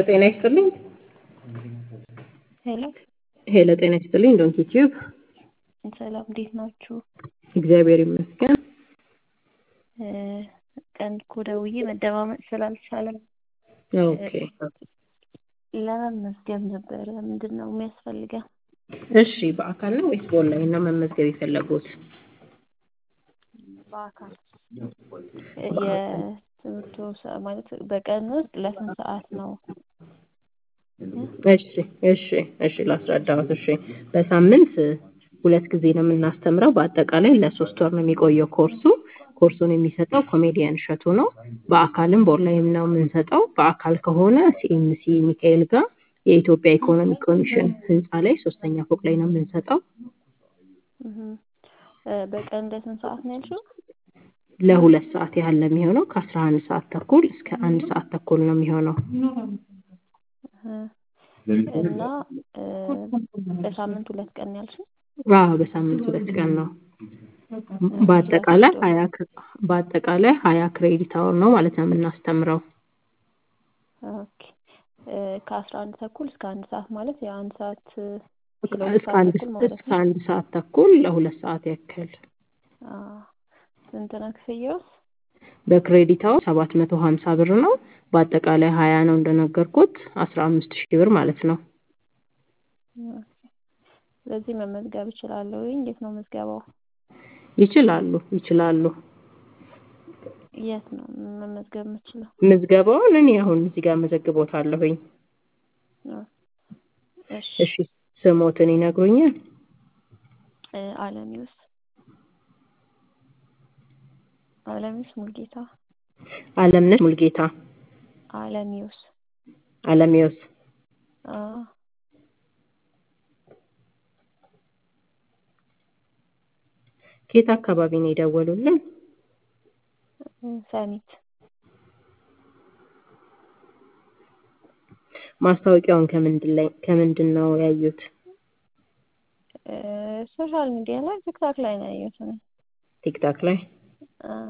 ጤና ይስጥልኝ። ሄሎ ሄሎ ጤና ይስጥልኝ። ዶንት ዩቲዩብ ሰላም፣ እንዴት ናችሁ? እግዚአብሔር ይመስገን። እ ቀን እኮ ደውዬ መደማመጥ ስላልቻለም ኦኬ ለመመዝገብ ነበረ። ምንድን ነው የሚያስፈልገው? እሺ፣ በአካል ነው ወይስ በኦንላይን ነው መመዝገብ የፈለጉት? በአካል የትምህርቱ ሰ- ማለት በቀን ውስጥ ለስንት ሰዓት ነው? እሺ እሺ እሺ ላስረዳዎት። እሺ በሳምንት ሁለት ጊዜ ነው የምናስተምረው። በአጠቃላይ ለሶስት ወር ነው የሚቆየው ኮርሱ። ኮርሱን የሚሰጠው ኮሜዲያን እሸቱ ነው። በአካልም በኦንላይን ነው የምንሰጠው። በአካል ከሆነ ሲኤምሲ ሚካኤል ጋር የኢትዮጵያ ኢኮኖሚ ኮሚሽን ህንፃ ላይ ሶስተኛ ፎቅ ላይ ነው የምንሰጠው። እህ እ በቀን ለስንት ሰዓት ነው ያልሽው? ለሁለት ሰዓት ያህል ነው የሚሆነው። ከአስራ አንድ ሰዓት ተኩል እስከ አንድ ሰዓት ተኩል ነው የሚሆነው። እህ እና እ በሳምንት ሁለት ቀን ነው ያልሽው? አዎ በሳምንት ሁለት ቀን ነው። በአጠቃላይ ሀያ ክር- በአጠቃላይ ሀያ ክሬዲት አወር ነው ማለት ነው የምናስተምረው። ኦኬ እ ከአስራ አንድ ተኩል እስከ አንድ ሰዓት ማለት የአንድ ሰዓት እ እስከ ለሁለት ሰዓት አንድ ተኩል ማለት እስከ ነው። አንድ ሰዓት ተኩል ለሁለት ሰዓት ያክል አዎ ስንት ነው ክፍያውስ? በክሬዲት አወር ሰባት መቶ ሀምሳ ብር ነው። በአጠቃላይ ሀያ ነው እንደነገርኩት አስራ አምስት ሺህ ብር ማለት ነው። ኦኬ ስለዚህ መመዝገብ እችላለሁ። እንዴት ነው ምዝገባው? ይችላሉ ይችላሉ። የት ነው መመዝገብ የምችለው? ምዝገባውን እኔ አሁን እዚህ ጋር መዘግቦታለሁኝ። ኦ እሺ እሺ ስሞትን ይነግሩኛል? እ አለሚውስ አለሚውስ ሙልጌታ አለምነሽ ሙልጌታ አለሚውስ አለሚዮስ አዎ ከየት አካባቢ ነው የደወሉልን? እ ሰሚት ማስታወቂያውን ከምንድን ላይ ከምንድን ነው ያዩት? እ ሶሻል ሚዲያ ላይ ቲክታክ ላይ ነው ያየሁት እኔ። ቲክታክ ላይ። አዎ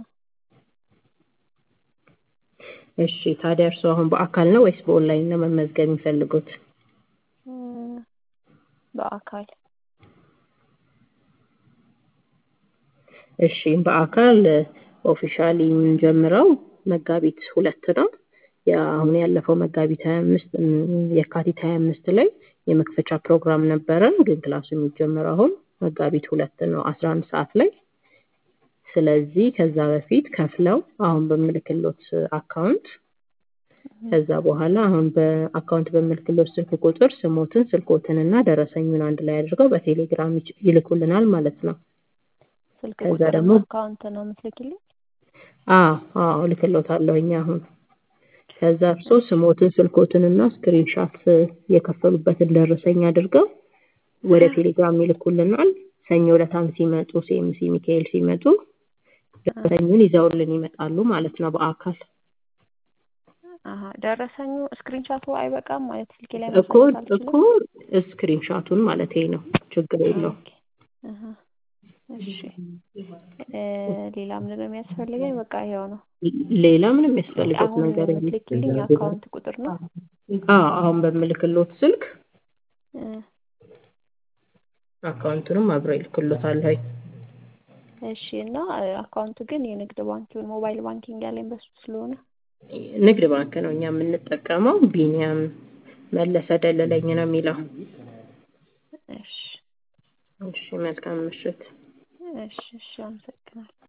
እሺ ታዲያ እርስዎ አሁን በአካል ነው ወይስ በኦንላይን ነው መመዝገብ የሚፈልጉት? እ በአካል እሺ በአካል ኦፊሻሊ የምንጀምረው መጋቢት ሁለት ነው። ያ አሁን ያለፈው መጋቢት ሀያ አምስት የካቲት ሀያ አምስት ላይ የመክፈቻ ፕሮግራም ነበረን፣ ግን ክላሱ የሚጀምረው አሁን መጋቢት ሁለት ነው አስራ አንድ ሰዓት ላይ። ስለዚህ ከዛ በፊት ከፍለው አሁን በምልክሎት አካውንት ከዛ በኋላ አሁን በአካውንት በምልክሎት ስልክ ቁጥር ስሞትን ስልኮትን እና ደረሰኙን አንድ ላይ አድርገው በቴሌግራም ይች- ይልኩልናል ማለት ነው። ስልክ ከዛ ቁጥርና ደግሞ አካውንት ነው የምትልኪልኝ? አዎ አዎ እልክሎታለሁኝ አሁን ከዛ እርስዎ ስሞትን ስልኮትን እና ስክሪንሻት የከፈሉበትን ደረሰኝ አድርገው ወደ ቴሌግራም ይልኩልናል። ሰኞ ዕለታም ሲመጡ ሲኤምሲ ሚካኤል ሲመጡ ደረሰኙን ይዘውልን ይመጣሉ ማለት ነው በአካል አሀ ደረሰኙ ስክሪንሻቱ አይበቃም ማለት ስልኬ ላይ እኮ ማሳየት እኮ አልችልም? ስክሪንሻቱን ማለት ነው ችግር የለውም። ኦኬ አሀ እሺ እ ሌላ ምንድን ነው የሚያስፈልገኝ? በቃ ይኸው ነው። ሌላ ምንም የሚያስፈልገው አሁን ነገር የለም። የምትልኪልኝ የአካውንት ቁጥር ነው? አዎ አሁን በምልክሎት ስልክ እ አካውንቱንም አብረው ይልክሎታል። እሺ እና እ አካውንቱ ግን የንግድ ባንክ ሞባይል ባንኪንግ ያለኝ በሱ ስለሆነ ንግድ ባንክ ነው እኛ የምንጠቀመው። ቢኒያም መለሰ ደለለኝ ነው የሚለው። እሺ እሺ መልካም ምሽት። እሺ እሺ አመሰግናለሁ።